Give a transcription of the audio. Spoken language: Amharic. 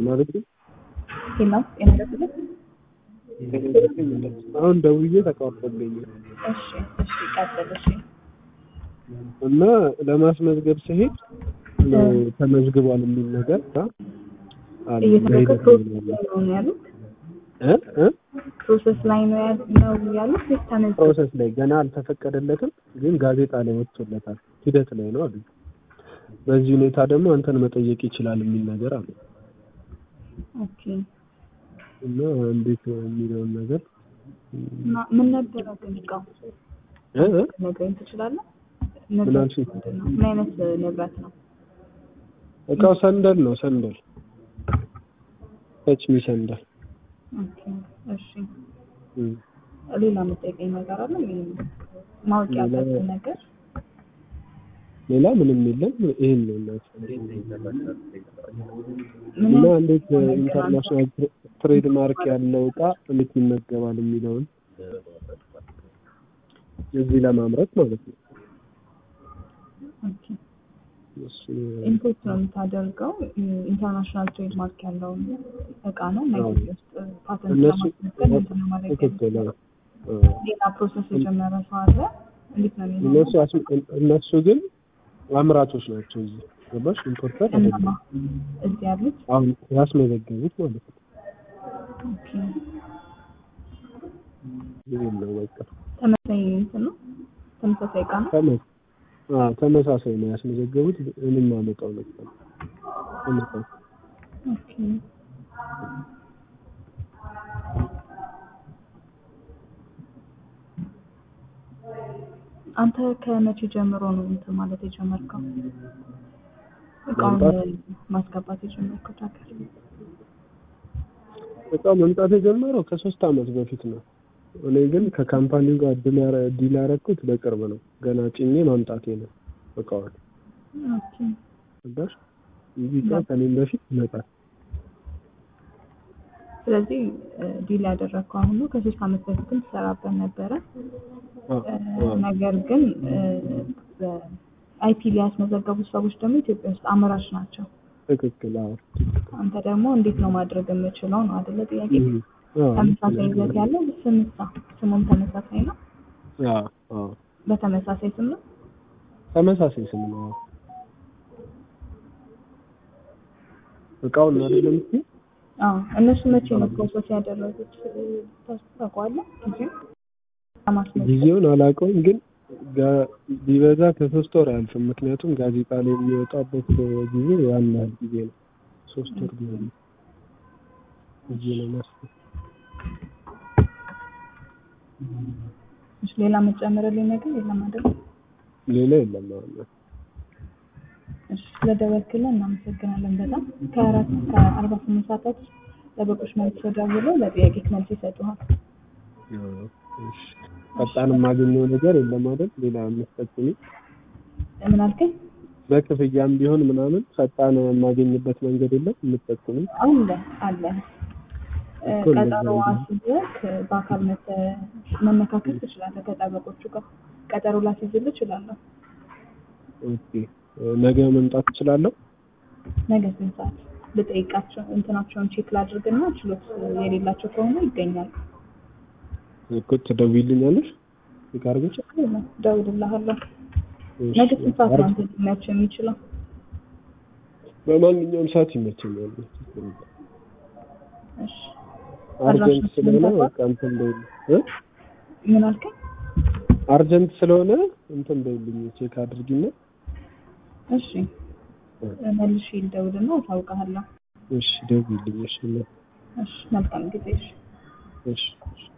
ማለት ነው። ጤና ጤና ይስጥልኝ። አሁን ደውዬ ተቋርጦብኝ እሺ እሺ ቀጥል። እሺ እና ለማስመዝገብ ስሄድ ተመዝግቧል የሚል ነገር አለ። እየተደረገ በሂደት ፕሮሰስ ላይ ላይ ነው ያሉት እ እ ፕሮሰስ ላይ ነው ያ- ነው ያሉት ወይስ ተመዝግቦ? ፕሮሰስ ላይ ገና አልተፈቀደለትም፣ ግን ጋዜጣ ላይ ወጥቶለታል። ሂደት ላይ ነው አሉ። በዚህ ሁኔታ ደግሞ አንተን መጠየቅ ይችላል የሚል ነገር አለ ኦኬ እና እንዴት ነው የሚለውን ነገር እና ምን ነበረ ግን እቃው እ እ ነግረኝ ትችላለህ? ምን ንብረት አልሽኝ? ምንድን ነው? ምን አይነት ንብረት ነው? እቃው ሰንደል ነው ሰንደል ተችሚ ሰንደል ኦኬ እሺ እም። ሌላ የምጠይቀኝ ነገር አለ? ይሄን ማወቅ ሌላ- ያለብን ነገር ሌላ ምንም የለም። ይሄን ነው እናት ምን እና አይነት እንዴት ነገር ኢንተርናሽናል ትሬድ ማርክ ያለው እቃ እንዴት ይመገባል የሚለውን እዚህ ለማምረት ማለት ነው። ኦኬ እሱ ኢምፖርት ነው የምታደርገው ኢንተርናሽናል ትሬድ ማርክ ያለውን እቃ ነው እና አዎ። ኢትዮጵያ ውስጥ ፓተንት እነሱ ለማስመዝገብ እንትን ለማድረግ ትክክል ነው። አዎ። ሌላ ፕሮሰስ የጀመረ ሰው አለ? እንዴት ነው የሚሆነው? እነሱ አስ- እነሱ ግን አምራቾች ናቸው። እዚህ ገባሽ? ኢምፖርተር እነማ አይደለም። እዚህ ያሉት? አሁን ያስመዘገቡት ማለት ነው። ኦኬ ይሄን ነው በቃ ተመሳሳይ እንትን ነው ተመሳሳይ እቃ ነው? ተመ- አዎ ተመሳሳይ ነው ያስመዘገቡት። ምንም አመጣው ነበር ተመሳሳይ ኦኬ አንተ ከመቼ ጀምሮ ነው እንትን ማለት የጀመርከው? እቃውን ማስገባት የጀመርከው ታውቃለህ? እቃው መምጣት የጀመረው ከሶስት አመት በፊት ነው። እኔ ግን ከካምፓኒው ጋር ዲል ያረ- ዲል ያደረኩት በቅርብ ነው። ገና ጭኜ ማምጣቴ ነው እቃውን ኦኬ ገባሽ? እንጂ እቃ ከእኔም በፊት ይመጣል። ስለዚህ ዲል ያደረግከው አሁን ነው። ከሶስት አመት በፊትም ትሰራበት ነበረ። አዎ፣ እ፣ አዎ። ነገር ግን አይፒ ሊያስመዘገቡ ሰዎች ደግሞ ኢትዮጵያ ውስጥ አምራች ናቸው። ትክክል። አዎ አንተ ደግሞ እንዴት ነው ማድረግ የምችለው ነው አይደለ? ጥያቄ እም፣ አዎ፣ ተመሳሳይ ይዘት ያለው ስምሳ ስሙም ተመሳሳይ ነው። አዎ፣ አዎ። በተመሳሳይ ስም ነው። ተመሳሳይ ስም ነው። አዎ። እቃውን ነው አይደለም የምትይው? አዎ እነሱ መቼ ነው ፕሮሰስ ያደረጉት ታውቀዋለህ? ጊዜው ለማስመዝገብ ጊዜውን አላውቀውም፣ ግን ጋ- ቢበዛ ከሶስት ወር አያልፍም። ምክንያቱም ጋዜጣ ላይ የሚወጣበት ጊዜ ያን ያህል ጊዜ ነው። ሶስት ወር ጊዜ ነው ጊዜ ነው ማስፈ እሺ፣ ሌላ መጨመርልኝ ነገር የለም አይደል? ሌላ የለም አሁን እሺ፣ ስለደወልክልን እናመሰግናለን በጣም ከአራት እስከ አርባ ስምንት ሰዓታት ውስጥ ጠበቆች መልስ ደውለው ለጥያቄ መልስ ይሰጡሃል። እሺ። ፈጣን የማገኘው ነገር የለም አይደል? ሌላ የምትጠቅሚ ምን አልከኝ? በክፍያም ቢሆን ምናምን ፈጣን የማገኝበት መንገድ የለም የምትጠቅሚ? አለ አለ እ፣ እኮ እንደዛ ቀጠሮ ነው። አስይዘህ በአካል መተህ መመካከል ትችላለህ ከጠበቆቹ ጋር። ቀጠሮ ላስይዝልህ እችላለሁ። ኦኬ። ነገ መምጣት እችላለሁ? ነገ ስንት ሰዓት ልጠይቃቸው? እንትናቸውን ቼክ ላድርግና ችሎት የሌላቸው ከሆነ ይገኛሉ። እኮ ትደውይልኛለሽ? ቼክ አድርገሽ? ችግር የለም፣ እደውልልሃለሁ። እሺ። ነገ ስንት ሰዓት ነው አርብ- አንተ ሊመችህ የሚችለው? በማንኛውም ሰዓት ይመቸኛል። እሺ አርጀንት አድራሻችንን ስለሆነ ታውቀዋለህ? በቃ እንትን በይልኝ እ ምን አልከኝ? አርጀንት ስለሆነ እንትን በይልኝ ቼክ አድርጊና እሺ መልሼ ልደውልና አሳውቅሃለሁ። እሺ ደውይልኝ። እሺ እሺ መልካም ጊዜ። እሺ እሺ እሺ